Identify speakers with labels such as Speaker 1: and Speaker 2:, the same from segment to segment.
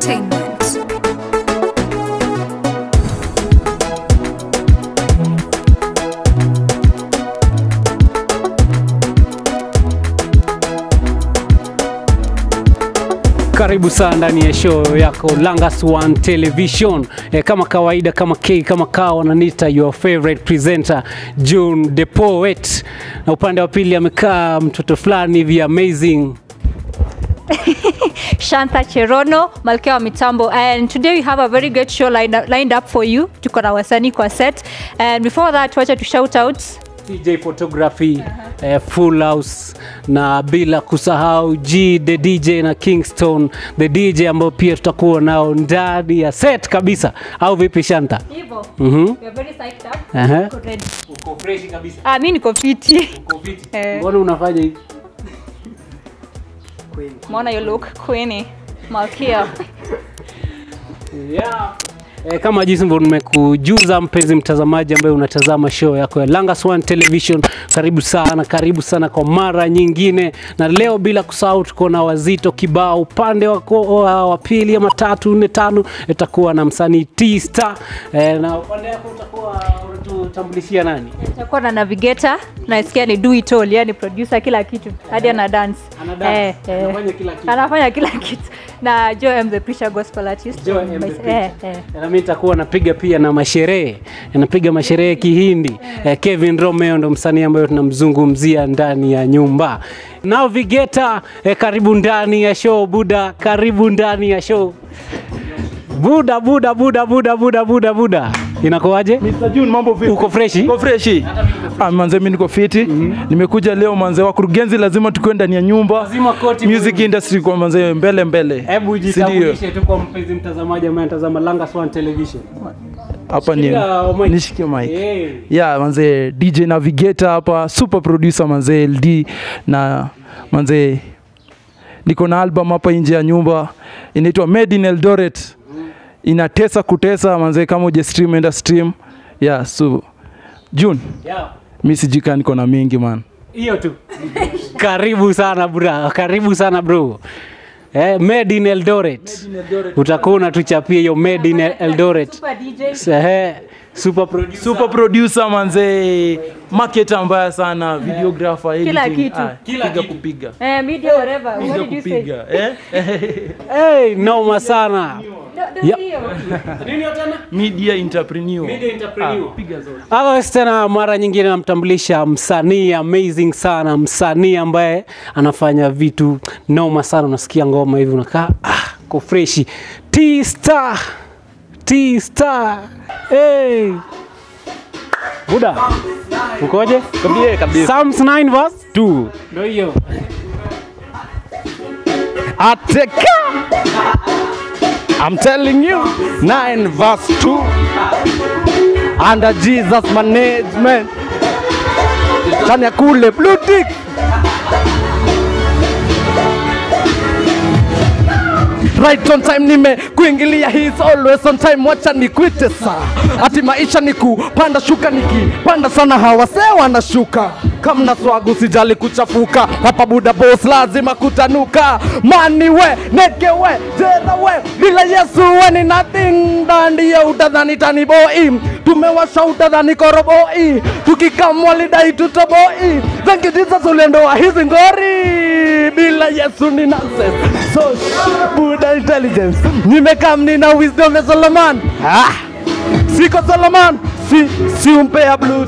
Speaker 1: Entertainment.
Speaker 2: Karibu sana ndani ya show yako Langas One Television. E, kama kawaida, kama K kama kawa wananiita your favorite presenter June the Poet, na upande wa pili amekaa mtoto fulani hivi amazing
Speaker 3: Shanta Cherono, malkia wa mitambo. And today we have a very great show lined up, lined up for you. Tuko na wasanii kwa set. And before that, wacha tu shout out
Speaker 2: TJ Photography eh, Full House na bila kusahau G the DJ na Kingston the DJ ambao pia tutakuwa nao ndani ya set kabisa, au vipi Shanta?
Speaker 3: Hivyo.
Speaker 2: Mhm.
Speaker 3: We are very psyched up.
Speaker 2: Aha.
Speaker 3: Tuko ready.
Speaker 2: Uko fresh kabisa.
Speaker 3: Ah, mimi niko fiti.
Speaker 2: Uko fiti.
Speaker 3: Eh.
Speaker 2: Mbona unafanya hivi?
Speaker 3: Maona you look queenie. Malkia.
Speaker 2: Yeah. E, kama jinsi ambavyo nimekujuza mpenzi mtazamaji ambaye unatazama show yako ya Langas One Television, karibu sana, karibu sana kwa mara nyingine, na leo bila kusahau tuko na wazito kibao upande wa ko- wa wa pili ama tatu nne tano, itakuwa na msanii T-Star e, na upande wako utakuwa unatutambulishia nani?
Speaker 3: Tutakuwa na navigator. Nasikia ni do it all, yani producer kila kitu. Hadi ana dance.
Speaker 2: Ana dance.
Speaker 3: Eh, eh.
Speaker 2: Anafanya kila kitu.
Speaker 3: Anafanya kila kitu. Na Joe M the preacher gospel artist.
Speaker 2: Joy M the
Speaker 3: Eh,
Speaker 2: Preacher.
Speaker 3: eh.
Speaker 2: Na mimi nitakuwa napiga pia na masherehe, napiga masherehe kihindi. Eh, Kevin Romeo ndo msanii ambaye tunamzungumzia ndani ya nyumba. Navigator, eh, karibu ndani ya show Buda, karibu ndani ya show Buda, Buda, Buda, Buda, Buda, Buda, Buda. Inakuwaje?
Speaker 4: Mr. June, mambo vipi?
Speaker 2: Uko freshi?
Speaker 4: Uko freshi? Ah, manze mimi niko fiti. Nimekuja leo manze wakurugenzi lazima tukue ndani ya nyumba.
Speaker 2: Lazima koti
Speaker 4: Music
Speaker 2: bwana.
Speaker 4: industry kwa manze mbele mbele.
Speaker 2: Hebu
Speaker 4: Si ndio?
Speaker 2: jitambulishe tu kwa mpenzi mtazamaji ambaye anatazama Langas One Television.
Speaker 4: Hapa ni
Speaker 2: Shikilia mic.
Speaker 4: nishikie mic.
Speaker 2: Eh.
Speaker 4: Yeah, manze DJ Navigator hapa, super producer manze LD na manze niko na album hapa nje ya nyumba inaitwa Made in Eldoret. Inatesa kutesa manze, kama uje stream enda stream. Yeah, so June,
Speaker 2: Yeah.
Speaker 4: mimi sijika niko na mingi man.
Speaker 2: hiyo tu karibu sana bra karibu sana bro eh, made in eldoret utakuwa unatuchapia hiyo made in eldoret
Speaker 3: Super DJ.
Speaker 2: Sehe, super producer
Speaker 4: super producer manze marketer mbaya sana videographer
Speaker 3: Kila
Speaker 4: editing.
Speaker 3: kitu.
Speaker 4: Ah,
Speaker 2: Kila
Speaker 4: piga
Speaker 2: kitu.
Speaker 4: kupiga
Speaker 3: Eh, media whatever. What
Speaker 4: piga
Speaker 3: did you say?
Speaker 4: kupiga eh
Speaker 2: hey, noma sana
Speaker 3: No, no,
Speaker 2: Yeah.
Speaker 3: hiyo.
Speaker 4: media entrepreneur
Speaker 2: Media entrepreneur.
Speaker 4: Ah, piga zote
Speaker 2: Otherwise tena mara nyingine namtambulisha msanii amazing sana, msanii ambaye anafanya vitu noma sana. Unasikia ngoma hivi unakaa ah, ko freshi. T-Star, T-Star, hey. Buda, ukoje?
Speaker 4: kabisa kabisa
Speaker 2: Psalms 9 verse 2. Ndio hiyo.
Speaker 5: Ateka. I'm telling you, 9 verse 2. Under Jesus management. Chani ya kule blue tick. Right on time nime kuingilia he's always on time wacha nikwite saa ati maisha ni kupanda shuka nikipanda sana hawase wanashuka kamna swagu sijali kuchafuka hapa buda boss lazima kutanuka mani we neke we jera we bila yesu we ni nothing dandiye utadhani taniboi tumewasha utadhani koroboi tukikamwalidai tutoboi thank you jesus uliendoa hizi ngori bila yesu ni nonsense so buda intelligence nimekam nina wisdom ya solomon ah, siko solomon si, si umpea blues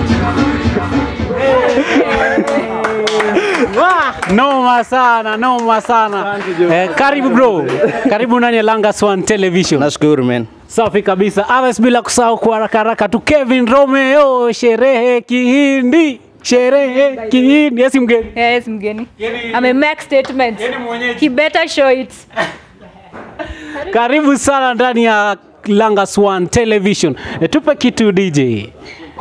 Speaker 2: Wah, noma sana, noma sana. Eh, karibu bro. Karibu ndani ya Langas One Television.
Speaker 5: nashukuru man
Speaker 2: Safi kabisa. Others bila kusahau kwa haraka haraka tu Kevin Romeo, sherehe kihindi. Sherehe kihindi. Yes mgeni.
Speaker 3: Yes, mgeni.
Speaker 2: Yaani-
Speaker 3: Ame make statement.
Speaker 2: Yaani mwenyeji.
Speaker 3: He better show it.
Speaker 2: Karibu sana ndani ya Langas One Television. E, tupe kitu DJ.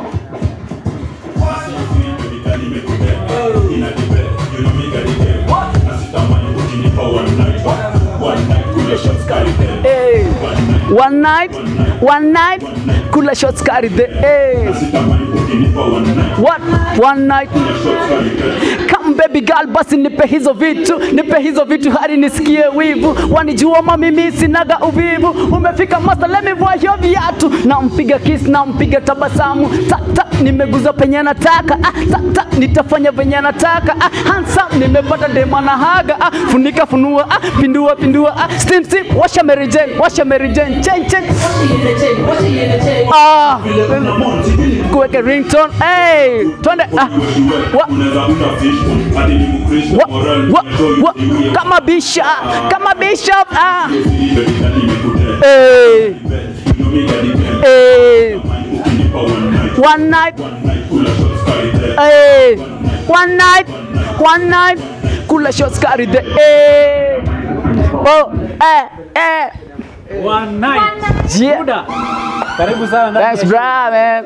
Speaker 5: one night one night kula shots carry the eh. what one night kama
Speaker 1: come baby girl basi nipe hizo vitu nipe hizo vitu hadi nisikie wivu wanijua mami mimi sinaga uvivu umefika master let me vua hiyo viatu nampiga kiss nampiga tabasamu ta, ta, nimeguza penye nataka ah, ta, ta, nitafanya venye nataka ah, handsome nimepata dema na haga ah, funika funua ah, pindua pindua ah, steam steam washa Mary Jane washa Mary Jane chen chen ah kuweke ringtone hey twende ah wa, wa, wa, wa, kama bishop kama bishop ah hey hey one night hey one night one night kula shots carry the hey oh eh eh
Speaker 2: One night.
Speaker 1: yeah
Speaker 2: Buda. Karibu sana ndani
Speaker 1: Thanks,
Speaker 2: ya
Speaker 1: bra, man.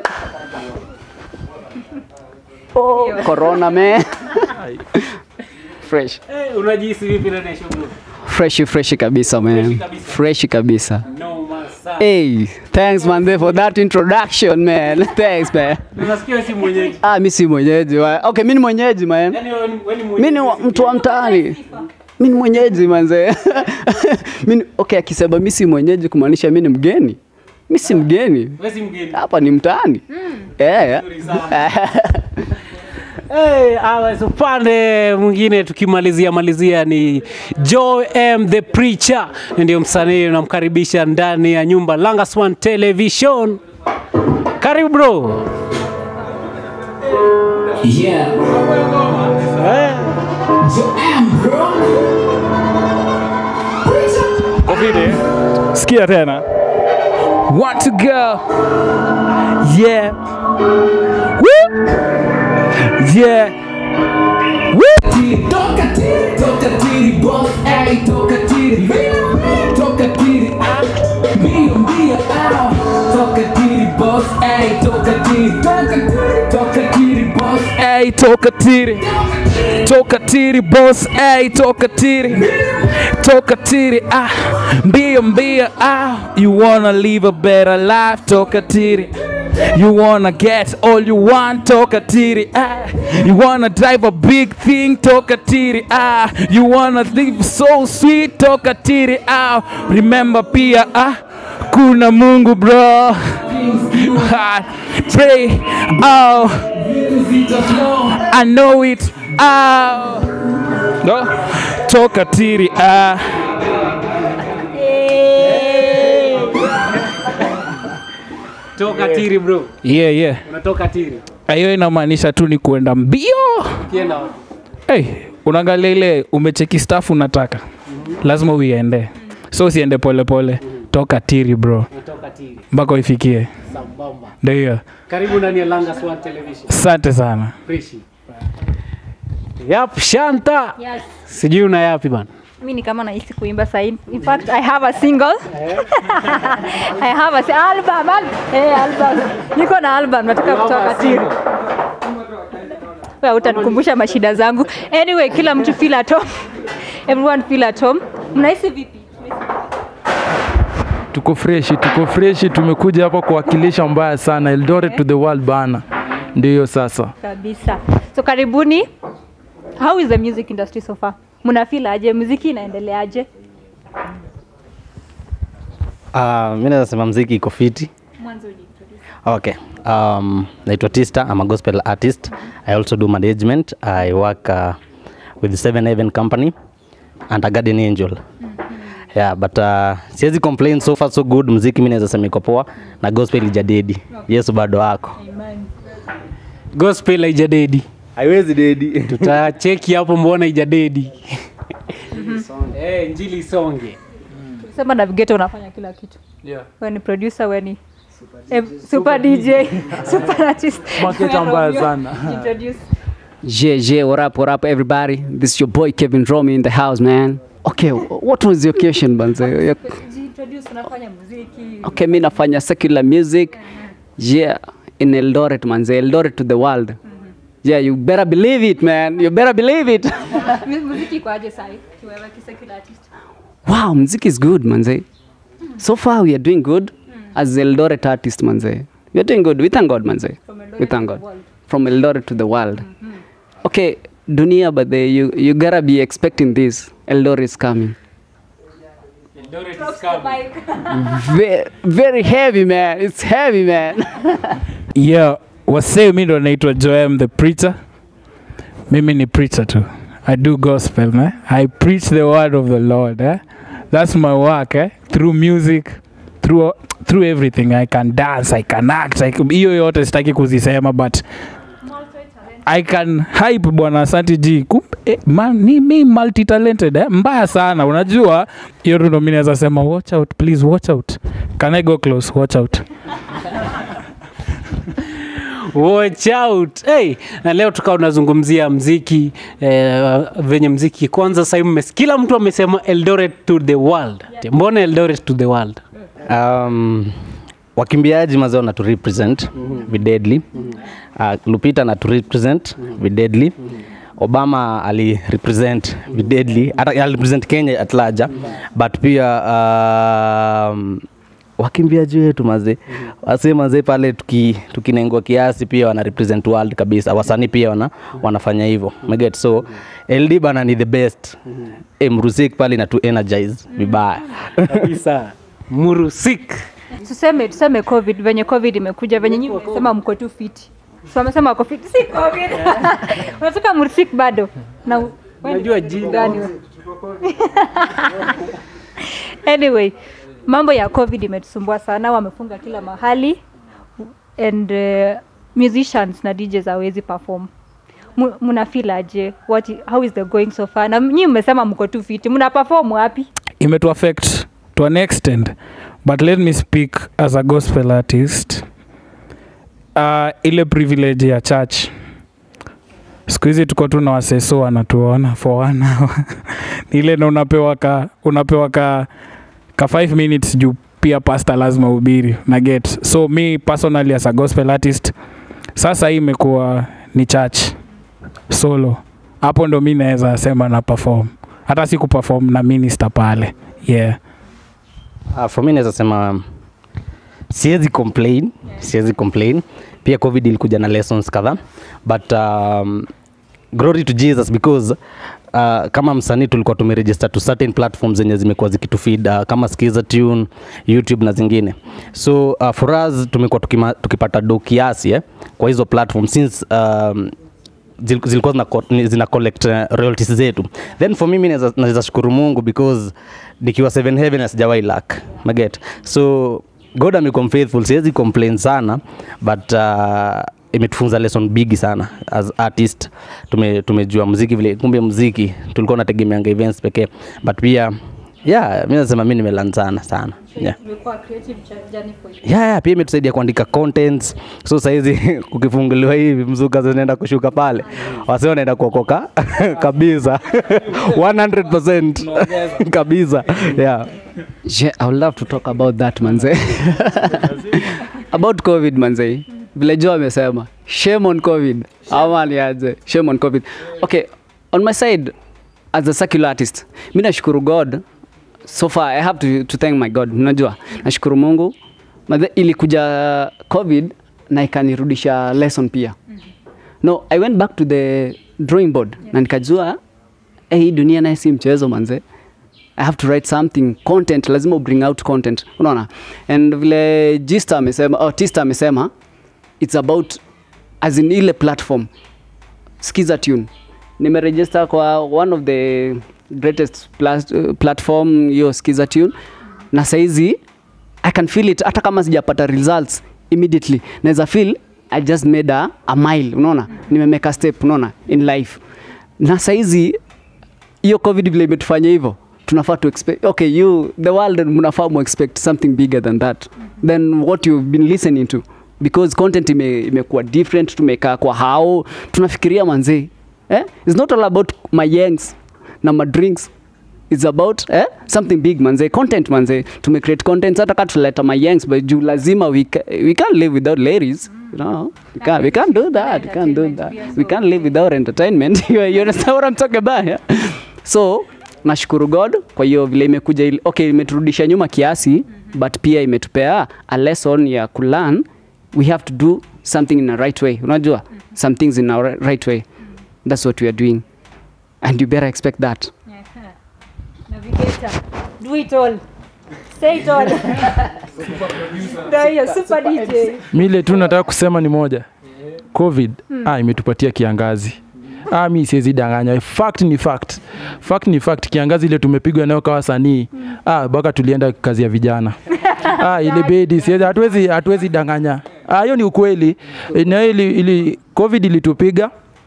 Speaker 1: Oh, corona, man. fresh.
Speaker 2: Eh, unajihisi vipi ndani ya show bro?
Speaker 1: Fresh, fresh kabisa, man.
Speaker 2: kabisa.
Speaker 1: Fresh kabisa.
Speaker 2: Noma sana.
Speaker 1: Hey, thanks, man, there for that introduction, man. Thanks, man.
Speaker 2: Unasikia wewe si mwenyeji.
Speaker 1: Ah, mi si mwenyeji. wa- Okay, mi ni mwenyeji, man.
Speaker 2: Yaani wewe ni- wewe ni
Speaker 1: Mi
Speaker 2: mwenyeji.
Speaker 1: ni wa- mtu wa mtaani. Mi ni mwenyeji manze. mi ni- okay, akisema mi si mwenyeji kumaanisha mi ni mgeni. Mi si mgeni.
Speaker 2: Wewe si mgeni.
Speaker 1: Hapa ni mtaani. Eh.
Speaker 2: Nzuri sana. Hey, awa, so upande mwingine tukimalizia malizia ni Joe M the Preacher, ndio msanii unamkaribisha ndani ya nyumba Langas One Television. Karibu bro.
Speaker 6: Yeah.
Speaker 2: Eh,
Speaker 4: Ovide, sikia tena. Want to go. Yeah. Woo. Yeah.
Speaker 6: Toka tiri, toka tiri, boss, ay, toka tiri, mbio, toka tiri, ah, mbio, mbio, ah, toka tiri, boss, ay, toka tiri, toka tiri, toka tiri, boss,
Speaker 4: Ay, toka tiri. Toka tiri boss, ay, toka tiri. Toka tiri, ah. Mbio mbio, ah. You wanna live a better life, toka tiri. You wanna get all you want, toka tiri, ah. You wanna drive a big thing, toka tiri, ah. You wanna live so sweet, toka tiri, ah. Remember pia, ah. Kuna Mungu bro. Ah, Pray, oh. I know it. Ah. No. Toka tiri. Ah.
Speaker 2: toka tiri bro.
Speaker 4: Yeah, yeah.
Speaker 2: Unatoka tiri.
Speaker 4: Hiyo inamaanisha tu ni kuenda mbio.
Speaker 2: Kienda wapi?
Speaker 4: Hey, unaangalia ile umecheki staff unataka. Lazima uiende. So usiende pole pole. Toka tiri bro.
Speaker 2: Unatoka tiri.
Speaker 4: Mpaka uifikie.
Speaker 2: Sambamba.
Speaker 4: Ndio hiyo.
Speaker 2: Karibu ndani ya Langas One Television.
Speaker 4: Asante sana.
Speaker 2: Freshi. Yap, Shanta.
Speaker 3: Yes.
Speaker 2: Sijui una yapi bana.
Speaker 3: mi ni kama nahisi kuimba sahi in fact i have a single i have a si- album al hey, album niko na album nataka kutoka tiri Wewe utanikumbusha mashida zangu anyway kila mtu feel at home everyone feel at home mnahisi vipi
Speaker 4: Tuko freshi, tuko freshi, tumekuja hapa kuwakilisha mbaya sana Eldoret to the world bana. Ndio hiyo sasa.
Speaker 3: kabisa so karibuni how is the music industry so far mnafeel aje muziki inaendeleaje
Speaker 7: Uh, mi naweza sema mziki iko fiti.
Speaker 3: mwanzo ujiintroduce.
Speaker 7: Okay. Um, naitwa Tista. I'm a gospel artist. I also do management. I work uh, with Seven Heaven Company and a Garden Angel. Yeah, but uh, siwezi complain so far so good. Mziki mi naweza sema iko poa na gospel ijadedi. Yesu bado wako.
Speaker 2: Gospel haijadedi.
Speaker 7: Haiwezi dedi.
Speaker 2: Tutacheki hapo mbona haijadedi. Eh, injili isonge.
Speaker 3: sema navigator unafanya kila kitu
Speaker 4: Yeah.
Speaker 3: we ni producer we ni eh, super dj super artist
Speaker 4: Marketer mbaya
Speaker 3: Romeo,
Speaker 4: sana.
Speaker 3: introduce
Speaker 1: Yeah, yeah, what up, what up, everybody? This is your boy Kevin Romy in the house, man. Okay, what was the occasion, banze? Yeah,
Speaker 3: introduce unafanya muziki
Speaker 1: Okay, mi nafanya secular music. Yeah, in Eldoret, manze. Eldoret to the world. Yeah, you better believe it, man. You better believe it.
Speaker 3: Mu- muziki kwaje sai kiwewe kisecular artist
Speaker 1: wow, music is good, manze. So far, we are doing good as Eldoret artist, manze. We are doing good. We thank God, manze.
Speaker 3: From Eldoret
Speaker 1: We
Speaker 3: to
Speaker 1: thank
Speaker 3: the
Speaker 1: God.
Speaker 3: world.
Speaker 1: From Eldoret to the world. Okay, dunia but the, you, you gotta be expecting this Eldoret is coming Ve- very heavy man it's heavy man
Speaker 4: yeah wasee mi ndo naitwa joem the preacher mimi ni preacher tu i do gospel man. i preach the word of the lord eh? that's my work eh? through music through, through everything i can dance i can act I can- hiyo yote sitaki kuzisema but i can hype bwana asanti g Kumbe, eh, man, ni mi multi talented eh? mbaya sana unajua hiyo tu ndo mi naweza sema watch out please watch out can i go close watch out
Speaker 2: watch out hey, na leo tukawa tunazungumzia mziki eh, venye mziki kwanza sahii mmes- kila mtu amesema eldoret to the world mbona eldoret to the world
Speaker 7: um, wakimbiaji mazao na tu represent videdly uh, lupita na tu represent videdly obama ali represent videdly hata ali represent kenya at large but pia um, wakimbiaji wetu mazee wase mazee pale tuki, tukinengwa kiasi pia wana represent world kabisa wasanii pia wana, wanafanya hivyo meget so ld bana ni the best e, mrusik pale na tu energize vibaya
Speaker 2: kabisa murusik
Speaker 3: tuseme tuseme covid venye covid imekuja venye nyinyi mmesema mko tu fiti so amesema wako fiti si covid unataka mursik bado na wewe ni
Speaker 2: Unajua jina.
Speaker 3: gani wewe? anyway mambo ya covid imetusumbua sana wamefunga kila mahali and uh, musicians na djs hawezi perform Mu- muna feel aje what i- how is the going so far na nyinyi mmesema mko tu fiti mna perform wapi
Speaker 4: imetu affect to an extent but let me speak as a gospel artist uh, ile privilege ya church siku hizi tuko tu na waseso wanatuona for one hour Ni ile na unapewa ka unapewa ka ka 5 minutes juu pia pasta lazima ubiri na get so me personally as a gospel artist sasa hii imekuwa ni church solo hapo ndo mi naweza sema na perform hata si kuperform na minister pale yeah
Speaker 7: Uh, for me naweza sema siwezi complain siwezi complain pia covid ilikuja na lessons kadhaa but um, glory to jesus because uh, kama msanii tulikuwa tumeregister to certain platforms zenye zimekuwa zikitufeed uh, kama skiza tune youtube na zingine so uh, for us tumekuwa tukima, tukipata do kiasi eh, kwa hizo platform since um, zil- zilikuwa zina, co- ni- zina collect uh, royalties zetu then for mimi naweza naweza shukuru mungu because nikiwa seven heaven na sijawahi lack maget so god amekuwa faithful siwezi complain sana but uh, imetufunza lesson bigi sana as artist tume, tumejua muziki vile kumbe muziki tulikuwa unategemeanga events pekee but pia yeah mi nasema mi nimelan sana sana yeah
Speaker 3: imekuwa creative journey for you
Speaker 7: yeah, yeah, pia imetusaidia kuandika contents so sahizi kukifunguliwa hivi mzuka zinaenda kushuka pale wasi wanaenda kuokoka kabisa 100% kabisa yeah.
Speaker 1: Yeah, I would love to talk about that manze. about COVID manze. Vile Joe amesema. Shame on COVID. Ama niaje? Shame on COVID. Okay, on my side as a secular artist, mimi nashukuru God. So far I have to, to thank my God. Unajua? Nashukuru Mungu. Madhe, ilikuja COVID na ikanirudisha lesson pia. No, I went back to the drawing board na nikajua eh, hii dunia naye si mchezo manze. I have to write something content, lazima bring out content, unaona. And vile Gista amesema, oh, Tista amesema it's about as in ile platform Skiza Tune. Nimeregister kwa one of the greatest plas, uh, platform hiyo Skiza Tune na saizi I can feel it hata kama sijapata results immediately. Naweza feel I just made a, a mile, unaona? Nimemake a step, unaona, in life. Na saizi hiyo covid vile imetufanya hivyo tunafaa to expect okay you the world mnafaa mu expect something bigger than that than what you've been listening to because content ime, imekuwa different tumekaa kwa hao tunafikiria manzee eh? it's not all about my yangs na my drinks it's about eh? something big manze content manze tume create content hata ka tuleta my yangs but juu lazima we, ca we can't live without ladies you know we can't, we can't do that we can't do that we can't live without entertainment you, you understand what I'm talking about yeah? so nashukuru god kwa hiyo vile imekuja ili- okay imeturudisha nyuma kiasi but pia imetupea a lesson ya kulearn we have to do something in a right way unajua some things in a ri- right way that's what we are doing and you better expect that
Speaker 3: Navigator. Do it all. Say it all. Ndio hiyo super DJ.
Speaker 4: mile tu nataka kusema ni moja covid ah, imetupatia kiangazi ah, mi siwezi danganya fact ni fact fact ni fact kiangazi ile tumepigwa nayo kawa sanii ah, baka tulienda kazi ya vijana ah, ile bedi siwezi hatuwezi hatuwezi danganya ah, hiyo ni ukweli na ili, ili covid ilitupiga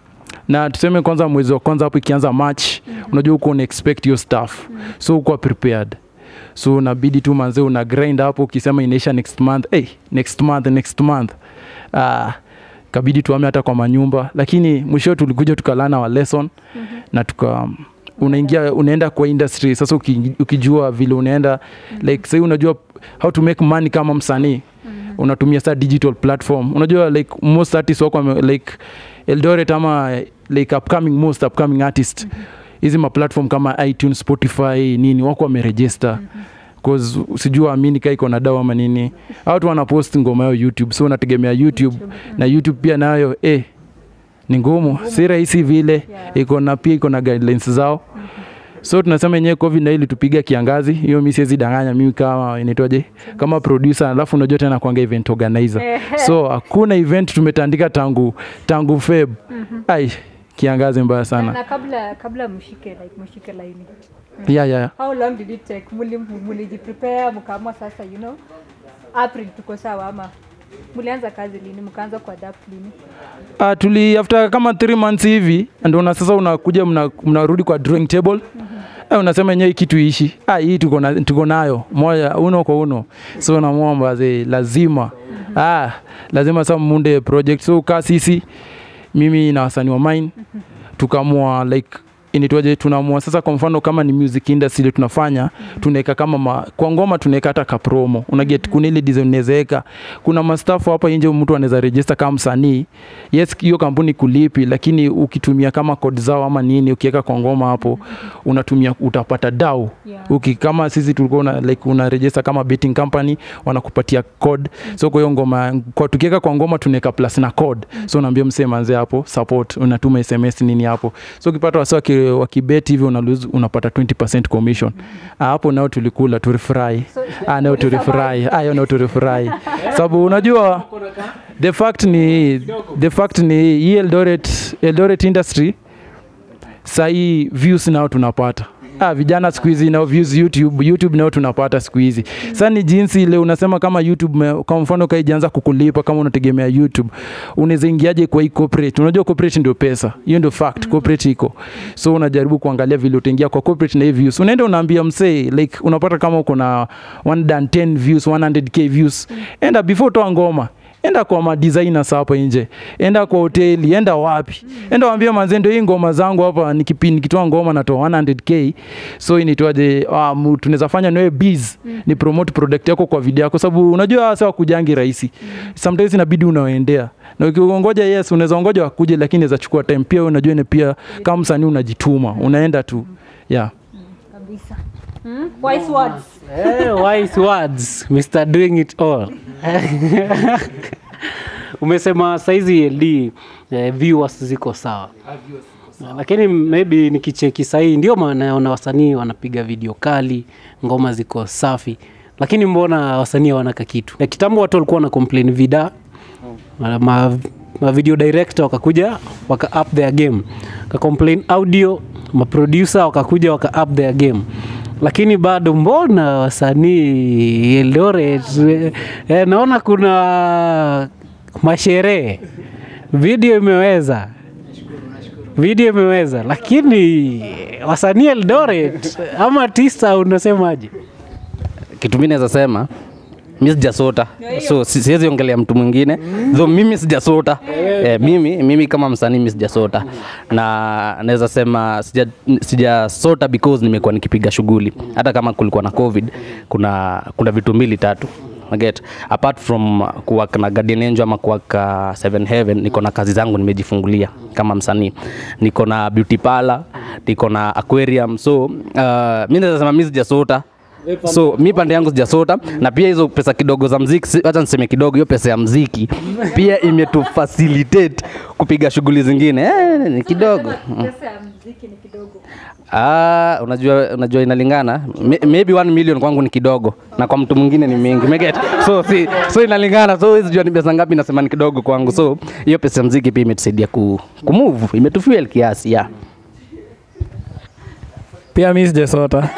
Speaker 4: na tuseme kwanza mwezi wa kwanza hapo ikianza march unajua uko una expect hiyo stuff so uko prepared so unabidi tu manze una grind hapo ukisema inaisha next month hey, next month next month ah, kabidi tuame hata kwa manyumba lakini mwisho tulikuja tukalana wa lesson mm-hmm. na tuka unaingia unaenda kwa industry sasa uki, ukijua vile unaenda mm-hmm. like sahii unajua how to make money kama msanii mm-hmm. unatumia sa digital platform unajua like most artists wako wame- like eldoret ama like upcoming most upcoming artist hizi mm-hmm. maplatform kama itunes spotify nini wako wameregister mm-hmm cause sijua amini ka iko na dawa ama nini watu wanapost ngoma yao youtube so unategemea youtube na youtube pia nayo eh, ni ngumu si rahisi vile iko na pia iko na guidelines zao so tunasema yenyewe covid na ilitupiga kiangazi hiyo mi siwezi danganya mimi kama inaitwaje kama producer alafu unajua tena kwanga event organizer so hakuna event tumetandika tangu tangu feb ai kiangazi mbaya sana
Speaker 3: Na kabla kabla mshike like mshike laini.
Speaker 4: yeah, yeah.
Speaker 3: How long did it take? Muli mulijiprepare mkaamua sasa you know April tuko sawa ama mulianza kazi lini mkaanza kuadapt lini?
Speaker 4: Uh, tuli after kama 3 months hivi ndio na sasa unakuja mna- mnarudi kwa drawing table mm-hmm. unasema yenyewe hii kitu ishi ah, hii tuko na- tuko nayo moja uno kwa uno so namwomba ze lazima mm-hmm. ah, lazima sasa munde project so kaa sisi mimi na wasanii wa mine tukamua like inaitwaje tunaamua sasa kwa mfano kama ni music industry ile tunafanya tunaweka kama ma, kwa ngoma tunaweka hata ka promo unaget kuna ile design unawezaweka kuna mastafu hapa nje mtu anaweza register kama msanii yes hiyo kampuni kulipi lakini ukitumia kama code zao ama nini ukiweka kwa ngoma hapo unatumia utapata dau
Speaker 3: Yeah.
Speaker 4: uki kama sisi tulikuwa una, like una register kama betting company wanakupatia code so kwa hiyo ngoma kwa tukiweka kwa ngoma tunaweka plus na code so unaambia msee manze hapo support unatuma sms nini hapo so ukipata wasi waki, wakibeti hivi una lose, unapata 20% commission ah, hapo nao tulikula tulifurahi ah, nao tulifurahi ah, hiyo nao tulifurahi sababu unajua the fact ni the fact ni hii Eldoret, Eldoret industry sahii views nao tunapata Ah, vijana siku hizi nao views YouTube, YouTube nao tunapata siku hizi. Sasa ni jinsi ile unasema kama YouTube me- kwa mfano kaijaanza kukulipa kama unategemea YouTube, unaweza ingiaje kwa hii corporate? Unajua corporate ndio pesa, hiyo ndio fact, corporate iko. So unajaribu kuangalia vile utaingia kwa corporate na hii views. Unaenda unaambia msee like unapata kama uko na 110 views, 100k views. Enda before toa ngoma enda kwa madesigners hapa nje, enda kwa hoteli, enda wapi, enda waambie manze, ndio hii ngoma zangu hapa, nikipi nikitoa ngoma natoa 100k, so inaitwaje, um, tunaweza fanya nawe biz ni promote product yako kwa video yako, sababu unajua sasa kujangi rahisi, sometimes inabidi unaoendea na ukiongoja yes, unaweza ongoja wakuje, lakini inaweza chukua time pia. wewe Unajua ni pia kama msanii unajituma, unaenda tu yeah.
Speaker 3: Kabisa. Hmm? Wise words.
Speaker 2: Eh, wise words Mr. doing it all umesema saizi LD eh, viewers ziko sawa lakini maybe nikicheki sahii ndio maana naona wasanii wanapiga video kali ngoma ziko safi lakini mbona wasanii hawanaka kitu na kitambo watu walikuwa wana complain vida ma, ma, ma video director wakakuja waka up their game waka complain audio maproducer wakakuja waka up their game lakini bado mbona wasanii Eldoret eh, eh, naona kuna masherehe video imeweza video imeweza lakini wasanii Eldoret ama tisa unasemaje
Speaker 7: kitu mi naweza sema mi sijasota so si- siwezi ongelea mtu mwingine though mimi sijasota eh, mimi, mimi kama msanii mi sijasota na naweza sema sija- sijasota because nimekuwa nikipiga shughuli hata kama kulikuwa na covid kuna, kuna vitu mbili tatu Get. apart from kuwaka na Guardian Angel ama kuwaka Seven Heaven, niko na kazi zangu nimejifungulia kama msanii, niko na beauty parlor, niko na aquarium, so uh, mi naweza sema mi sijasota so mi pande yangu sijasota na pia hizo pesa kidogo za mziki si- wacha niseme kidogo hiyo pesa ya mziki pia imetufacilitate kupiga shughuli zingine eh, ni kidogo Mm. Ah, unajua unajua inalingana May- maybe 1 million kwangu ni kidogo na kwa mtu mwingine ni mingi Umeget? so si, so inalingana so huwezi jua ni pesa ngapi nasema ni kidogo kwangu so hiyo pesa ya mziki pia imetusaidia ku, kumove imetufuel kiasi yeah.
Speaker 8: pia mi sijasota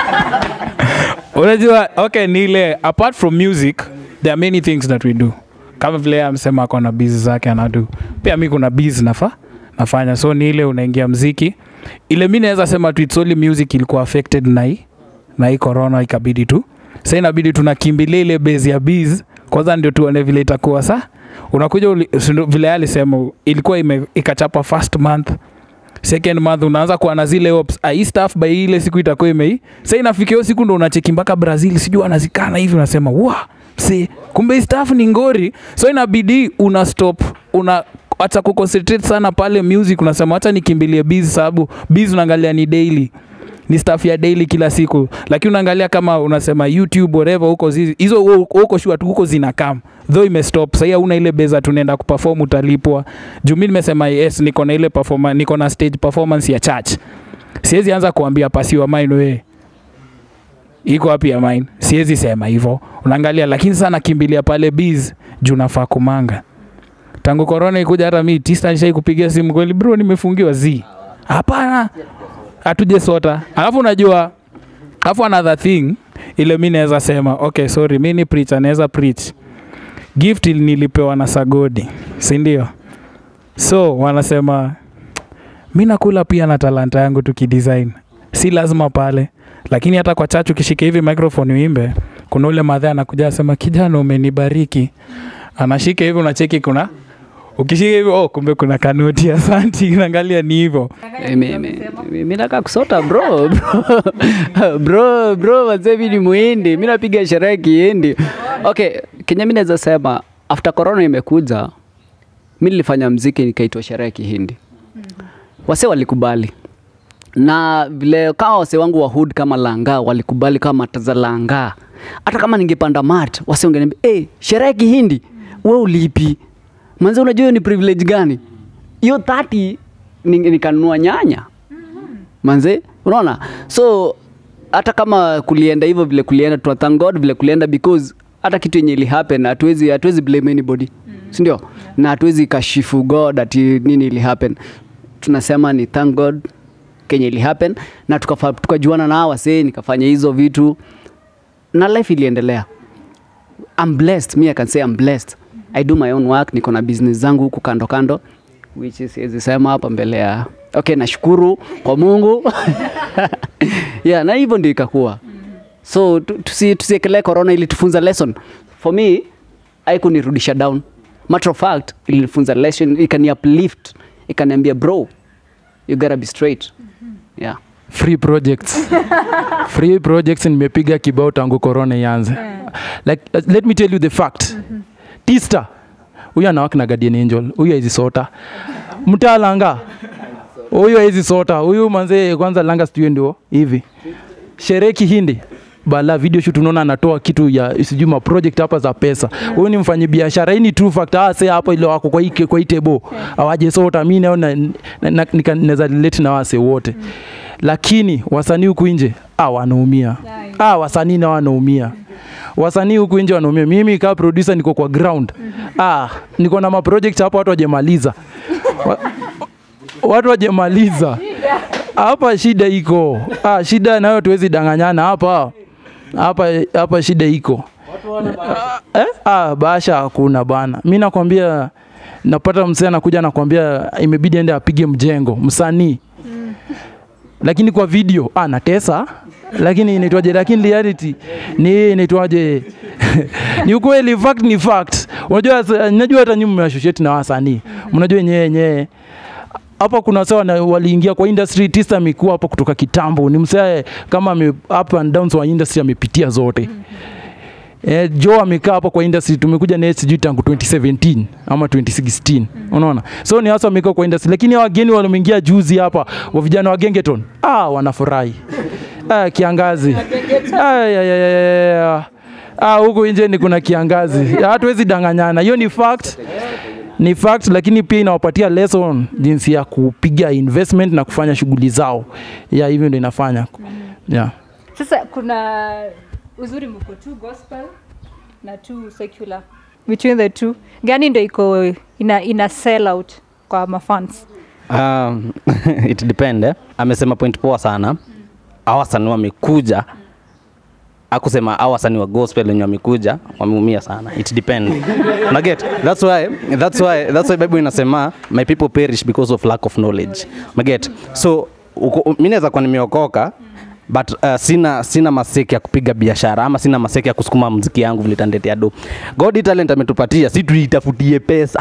Speaker 8: unajua okay ni ile apart from music there are many things that we do kama vile yeye amesema ako na bizi zake anadu pia mi kuna bizi nafa nafanya so ni ile unaingia mziki ile mi naweza sema tu it's only music ilikuwa affected na hii na hii corona ikabidi tu sa inabidi tunakimbilia ile base ya biz kwanza ndio tuone vile itakuwa sa unakuja uli- si ndio vile yeye alisema ilikuwa ime, ikachapa first month second month unaanza kuwa na zile hopes ah, hii staff by ile siku itakuwa imei sa inafika hiyo siku ndo unacheki mpaka brazil sijui anazikana hivi unasema wa si kumbe hii staff ni ngori so inabidi una stop una acha kuconcentrate sana pale music unasema acha nikimbilie biz sababu biz unaangalia ni daily ni staff ya daily kila siku lakini unaangalia kama unasema youtube whatever huko zizi hizo hu- huko shua tu huko zinakam though imestop sahii hauna ile beza tunaenda kuperform utalipwa juu mi nimesema yes niko na ile performa, niko na stage performance ya church siwezi anza kuambia pasiwa mine we iko wapi ya mine siwezi sema hivyo unaangalia lakini sana nakimbilia pale biz juu nafaa kumanga tangu korona ikuja hata mi tista nishai kupigia simu kweli bro nimefungiwa z hapana hatuje sota alafu unajua alafu another thing ile mi naweza sema okay sorry mi ni preacher naweza preach gift ili nilipewa na sagodi si ndio so wanasema mi nakula pia na talanta yangu tukidesign si lazima pale lakini hata kwa chachu ukishika hivi microphone uimbe kuna ule madhe anakuja asema kijana umenibariki anashika hivi unacheki kuna ukishika hivi oh kumbe kuna kanoti asanti naangalia ni hivyo
Speaker 1: mi nataka kusota bro bro bro bro wazee mi ni muhindi mi napiga sherehe kihindi okay kenya mi naweza sema after corona imekuja mi nilifanya mziki nikaitwa sherehe kihindi wase walikubali na vile kama wase wangu wa hood kama langa walikubali kama mataza langa hata kama ningepanda mat wase ungeniambia hey, sherehe kihindi we ulipi manze unajua hiyo ni privilege gani hiyo 30 ni- nikanunua nyanya manze unaona so hata kama kulienda hivyo vile kulienda tuna thank god vile kulienda because hata kitu yenye ili happen hatuwezi hatuwezi blame anybody si ndio na hatuwezi kashifu god ati nini ili happen tunasema ni thank god kenye ili happen na tukafa- tukajuana na hawa wasee nikafanya hizo vitu na life iliendelea I'm blessed me I can say I'm blessed I do my own work niko na business zangu huku kando kando which is siwezi sema hapa mbele ya okay nashukuru kwa Mungu yeah na hivyo ndio ikakuwa so tu- tusi- tusiekelee corona ili tufunza lesson for me haikunirudisha down matter of fact ilinifunza lesson ikani uplift ikaniambia bro you gotta be straight yeah
Speaker 4: free projects free projects nimepiga kibao tangu corona ianze like uh, let me tell you the fact tista huyu anawaki na guardian angel huyu haizi sota mtalanga huyu haizi sota huyu manzee kwanza langa studio ndio hivi sherehe kihindi bala video shoot unaona anatoa kitu ya sijui ma project hapa za pesa huyu ni mfanyi biashara hii ni true fact ah sasa hapo ile wako kwa hii kwa hii table awaje sota mimi naona na- na- nika- naweza relate na wase wote lakini wasanii huku nje ah wanaumia ah wasanii na wanaumia wasanii huku nje wanaumia mimi kama producer niko kwa ground ah niko na maproject hapo watu wajemaliza Wa- watu wajemaliza hapa shida iko ah, shida nayo tuwezi danganyana hapa hapa hapa shida iko eh? ah, basha hakuna bana mi nakwambia napata msee anakuja nakwambia imebidi ende apige mjengo msanii lakini kwa video ah, natesa lakini inaitwaje lakini reality ni inaitwaje ni ukweli fact ni fact unajua sa- najua hata nyinyi mmeassociate na wasanii mnajua yenyewe yenyewe hapa kuna sawa na waliingia kwa industry tisa amekuwa hapa kutoka kitambo ni msee kama ame, up and downs wa industry amepitia zote Eh, Joe amekaa hapa kwa industry tumekuja naye sijui tangu 2017 ama 2016 unaona so ni hasa amekaa kwa industry lakini hao wageni waliomeingia juzi hapa wa vijana wa Gengeton ah wanafurahi ah, kiangazi Ay, ay, ay, ay, ay. Ah, huku nje ni kuna kiangazi hatuwezi danganyana hiyo ni fact ni fact lakini pia inawapatia lesson jinsi ya kupiga investment na kufanya shughuli zao ya hivyo ndio inafanya yeah.
Speaker 3: sasa kuna uzuri mko tu gospel na tu secular between the two gani ndo iko ina, ina sell out kwa mafans
Speaker 7: Um, it depend eh. Amesema point poa sana. Hawa wasanii wamekuja akusema hawa wasanii wa gospel wenye wamekuja wameumia sana. It depend. Una get? That's why that's why that's why Bible inasema my people perish because of lack of knowledge. Una get? So uko- mimi naweza kuwa nimeokoka but uh, sina sina maseki ya kupiga biashara ama sina maseki ya kusukuma mziki yangu vile itanitetea do. God hii talent ametupatia, si tuitafutie pesa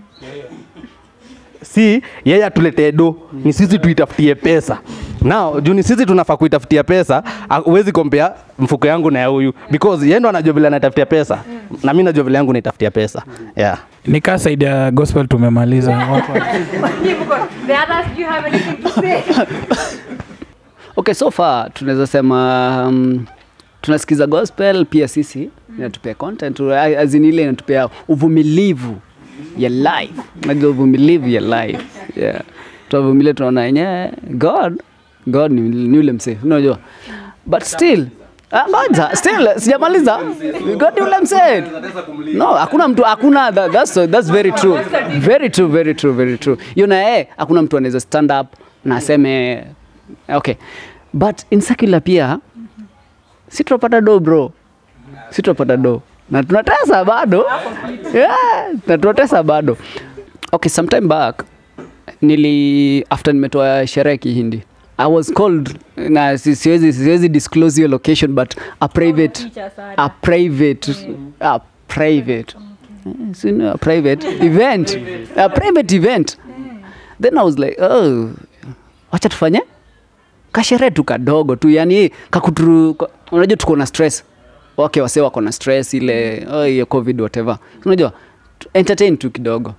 Speaker 7: si yeye atuletee do ni sisi tuitafutie pesa now juu ni sisi tunafaa kuitafutia pesa ah, huwezi kompea mfuko yangu na ya huyu because yeye ndo anajua vile anatafutia pesa na mi najua vile yangu naitafutia pesa yeah.
Speaker 8: nikaa saidi ya gospel tumemaliza Watu-
Speaker 3: the others do you have anything to say
Speaker 1: okay so far tunaweza sema um, tunasikiza gospel pia sisi inatupea content azin ile inatupea uvumilivu ya life najua uvumilivu ya life yeah. tunavumilia tunaona yenyewe god god ni, ni ule msee unajua but still Ah, ngoja still sijamaliza god ni ule msee no hakuna mtu hakuna that, that's, that's very true very true very true very true you know eh hakuna mtu anaweza stand up na aseme okay but in secular pia si tunapata do bro si tunapata do na tunatesa bado yeah, na tunatesa bado okay sometime back nili after nimetoa sherehe kihindi i was called na si- siwezi siwezi disclose your location but a private a private a private Eh, si ni a private event a private event then i was like oh wacha tufanye kasherehe tu kadogo tu yani kakuturu ka- unajua tuko na stress okay wase wako na stress ile oh, hiyo covid whatever unajua tu- entertain tu kidogo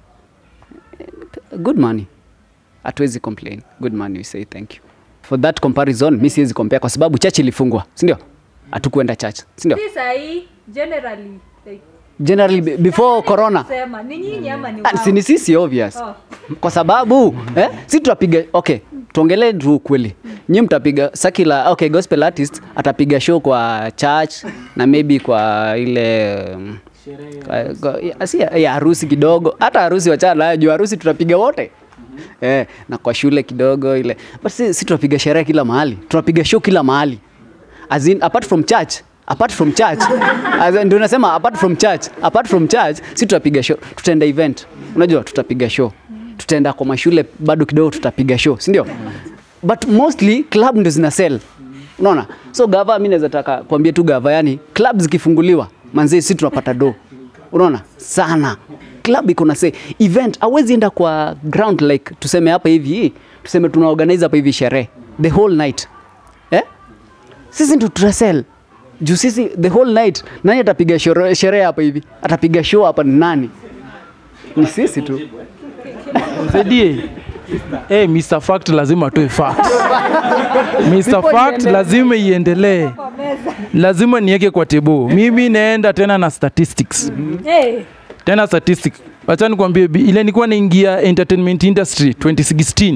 Speaker 1: good money hatuwezi complain good money we say thank you for that comparison mi siwezi compare kwa sababu church ilifungwa sindio hatukuenda church sindio
Speaker 3: si sahii generally like,
Speaker 1: generally be- before corona
Speaker 3: sema ni nyinyi ama ni
Speaker 1: Ah,
Speaker 3: wao?
Speaker 1: si ni sisi obvious
Speaker 3: Oh.
Speaker 1: kwa sababu eh, si tutapiga okay tuongelee tu ukweli nyi mtapiga sakila okay gospel artist atapiga show kwa church na maybe kwa ile um, kwa- kwa- ya- si ya ya harusi kidogo hata harusi wachana nayo juu harusi tutapiga wote eh, na kwa shule kidogo ile but si, si tutapiga sherehe kila mahali tutapiga show kila mahali as in apart from church apart from church as in, ndio nasema apart from church apart from church si tutapiga show tutaenda event unajua tutapiga show tutaenda kwa mashule bado kidogo tutapiga show si ndio but mostly club ndio zina sell unaona so gava mi naweza taka kuambia tu gava yani club zikifunguliwa manzee si tunapata do unaona sana club iko na say event awezi enda kwa ground like tuseme hapa hivi tuseme tuna organize hapa hivi sherehe the whole night eh? sisi ndo tutasel juu sisi the whole night nani atapiga shore- sherehe hapa hivi atapiga show hapa ni nani ni sisi tu
Speaker 4: msaidie hey, Mr. Fact lazima atoe fact. Mr. Fact lazima iendelee, lazima niweke kwa tebo. Mimi naenda tena na statistics
Speaker 3: Hey,
Speaker 4: tena statistics. Wacha nikwambie bi- ile nilikuwa naingia entertainment industry 2016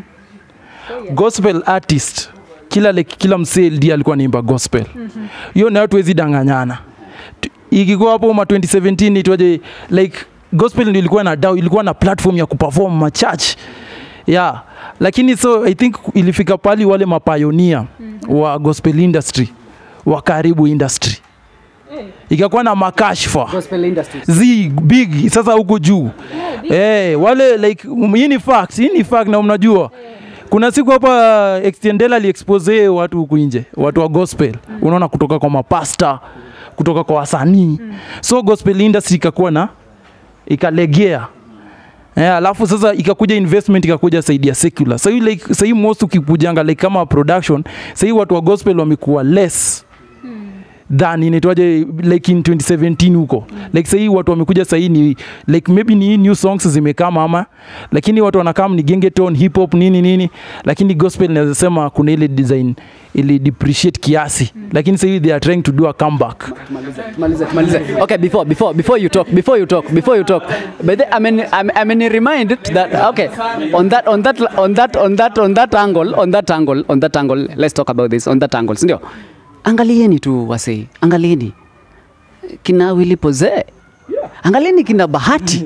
Speaker 4: gospel artist kila like, kila msee LD alikuwa naimba gospel hiyo nayo tuwezi danganyana Tu- ikikuwa hapo ma 2017 itwaje like gospel ndio ilikuwa na dau ilikuwa na platform ya kuperform ma church yeah lakini so i think ilifika pali wale mapioneer wa gospel industry wa karibu industry ikakuwa na makashfa
Speaker 1: gospel industry
Speaker 4: zi big sasa huko juu eh wale like um, hii ni fact hii ni fact na mnajua kuna siku hapa extendela aliexpose watu huku nje watu wa gospel unaona kutoka kwa mapasta kutoka kwa wasanii so gospel industry ikakuwa na ikalegea Eh, alafu sasa ikakuja investment ikakuja saidi ya secular sahii like, sahii most ukikujanga like kama production sahii watu wa gospel wamekuwa less than inaitwaje like in 2017 huko like sahii watu wamekuja sahii ni like maybe ni new songs zimekaa mama lakini watu wanakam ni gengeton hip hop nini nini lakini gospel naweza sema kuna ile design ili depreciate kiasi lakini sahii they are trying to do a comeback
Speaker 1: Malize, malize. Okay, before before before you talk, before you talk, before you talk. But the, I mean, I mean, I mean, reminded that okay, on that on that on that on that on that angle, on that angle, on that angle. Let's talk about this on that angle, sindio? Angalieni tu wase, angalieni kina Willy Poze, angalieni kina Bahati.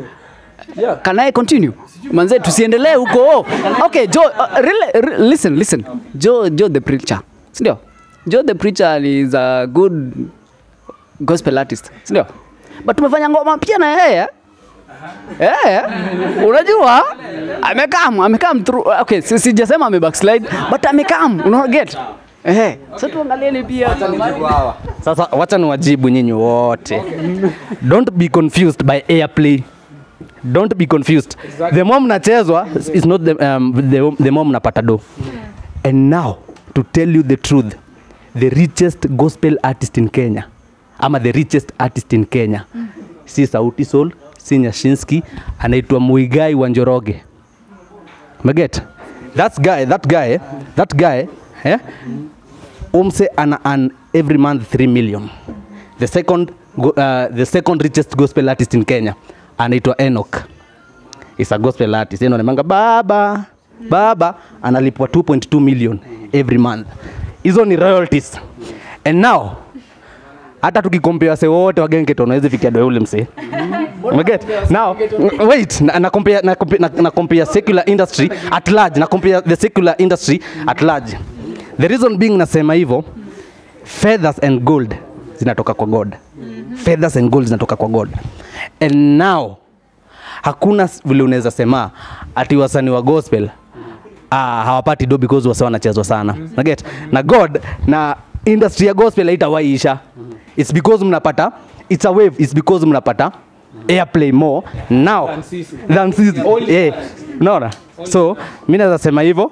Speaker 1: Can I continue? Manze, tusiendelee huko. Okay, Joe, uh, really, re, listen, listen. Joe, Joe the preacher, sindio? Joe the preacher is a good gospel artist sindio but tumefanya ngoma pia na yeye Eh, unajua amekam amekam through okay si- sijasema ame backslide but amekam unaona get eh so tuangalieni pia
Speaker 7: Sasa wacha niwajibu nyinyi wote. Don't be confused by airplay. Don't be confused. The more mnachezwa is not the, um, the, the more mnapata do. And now to tell you the truth, the richest gospel artist in Kenya ama the richest artist in Kenya si Sauti Sol, si Nyashinski, anaitwa Muigai wa Njoroge. Umeget? That guy, that guy, that guy, eh? umse ana earn every month 3 million the second go, uh, the second richest gospel artist in Kenya anaitwa Enoch is a gospel artist yeye ndo anamanga baba baba analipwa 2.2 million every month hizo ni royalties and now hata tukikompea wase wote wagenge tunaweza fikia doe ule msee umeget now wait na, na, compare, na, compare, na, na compare secular industry at large na compare the secular industry at large the reason being nasema hivyo feathers and gold zinatoka kwa god feathers and gold zinatoka kwa god and now hakuna s- vile unaweza sema ati wasanii wa gospel ah, hawapati do because wase wanachezwa sana naget na god na industry ya gospel haitawaiisha its because mnapata it's a wave it's because mnapata airplay more now than season yeah unaona so mi naweza sema hivyo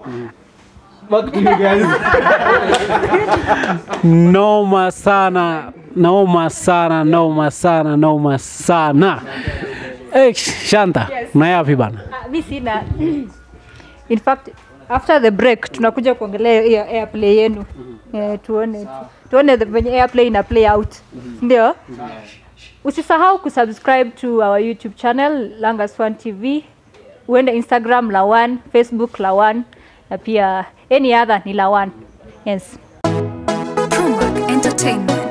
Speaker 2: noma sana noma sana noma sana noma sana hey, shanta unayapi bana
Speaker 3: Ah, mi sina in fact after the break tunakuja kuongelea hiyo airplay yenu eh, tuone tuone the- venye airplay ina play out ndio usisahau kusubscribe to our youtube channel langas one tv uende instagram lawan facebook lawan na pia any other ni lawan yes
Speaker 9: Trumark Entertainment.